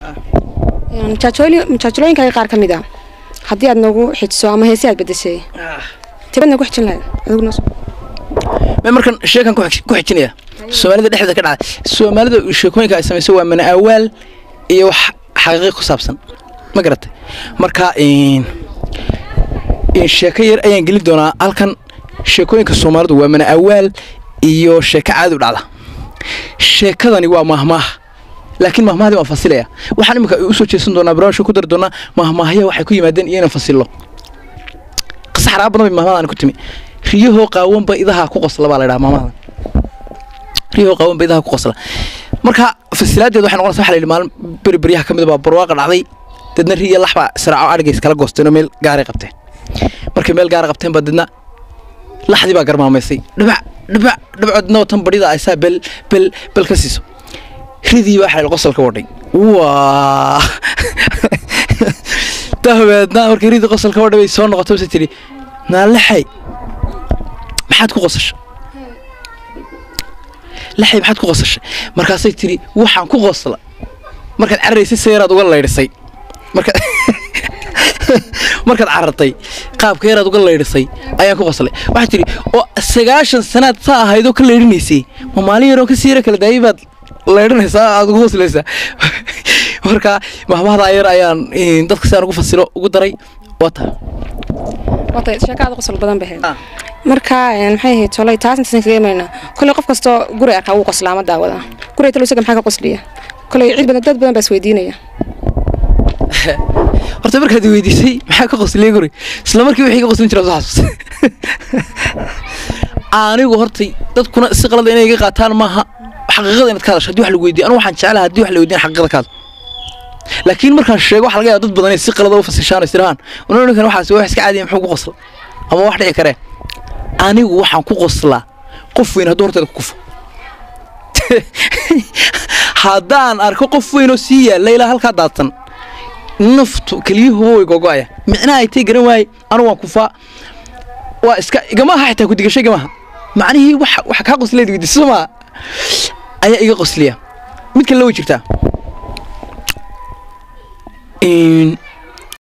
majaajilooyinkaaga qaar ka mid a haddii aad noogu xijiso ama heesi aad bedeshay tibad noogu xijin lahayd adigu noo ma markan sheekan ku xig- ku xijinaya soomaalida dhexdeeda ka dhacday soomaalida sheekooyinka ay samayso waa mana awaal iyo wax xaqiiqi ku saabsan ma garatay marka een, een sheeko yar ayaan gelin doonaa halkan sheekooyinka soomaalidu waa mana awaal iyo sheeko caadi u dhacda sheekadani waa mahmaah laakiin mahmahdii waan fasilaya waxaan imika usoo jeesan doonaa barnaamijka ku dari doonaa mahmaahya waxay ku yimaadeen iyo inaan fasilo qisa xaraaba badan bay mahmahdan ku timi riyahoo qaawanba idaha ku qosla baa la dhaha mahmahdan riyahoo qaawanba idaha ku qosla marka fasilaadeed waxay noqonaysa waxa la yidhi maalin beri beryaha ka mid baa barwaaqa dhacday dadna riya lax baa siraaco adhigays kala goosteen oo meel gaaray qabteen markay meel gaara qabteen baa dadna laxdii baa garmaamaysay dhibac dhibac dhibcoodna watan badhida aysaa bel bel bel ka siiso ridii baa xalay qosolka wadhay waa dahabeedna markii ridii qosolka wadhay bay soo noqotay base tidhi naalaxay maxaad ku qosashay laxay maxaad ku qosashay markaasay tidhi waxaan ku qosla markaad cararaysay se yaraad uga laydhisay marka markaad carartay qaabka yaraad uga laydhisay ayaan ku qoslay waxaad tidhi oo sagaashan sanaad saa ahaydoo ka laydhinaysay ma maalin yaroo ka siira kala daayay baad laydhinaysaa aad ugu qoslaysaa marka mahmahda yar ayaan een, dadka si aan ugu fasilo ugu daray waa taa wata sheeko aad u qosol badan bahayd marka een, maxay ahayd tolay taas intasan kaga imaynaa koley qof kastoo guri aqaa wuu qoslaa ama daawada guriga talo isaga maxaa ka qosliya koley cid badan dad badan baa isweydiinaya horta markaad i weydiisay maxaa ka qosliyay guri isla markii wixii ka qoslin jira soo xasuus anigu hortay dadkuna si qalada inay iga qaataan maaha xaqiiqada inaad ka hadasho haddii wax lagu weydiiyo anigu waxaan jeclaha haddii wax la weydiin xaqiiqada ka hadlo laakiin markaan sheego waxa laga yaaba dad badan inay si qalada u fasishaan istirahaan unanikan waxaas wax iska caadiya muxuu ku qosla ama wax dhici karee anigu waxaan ku qoslaa qof weyn hadduu horteeda ku kufo haddaan arko qof weyn oo sii yaalla ilaa halkaa daadsan naftu keliyuhu way gogo'aya micnaha ay tay garan waaye anu waan kufaa waa iska igama aha xitaa kudigasho igama aha macnihii wax wax kaa qosleed weydiisa soo maa ayaa iga qosliya mid kale la way jirtaa Een,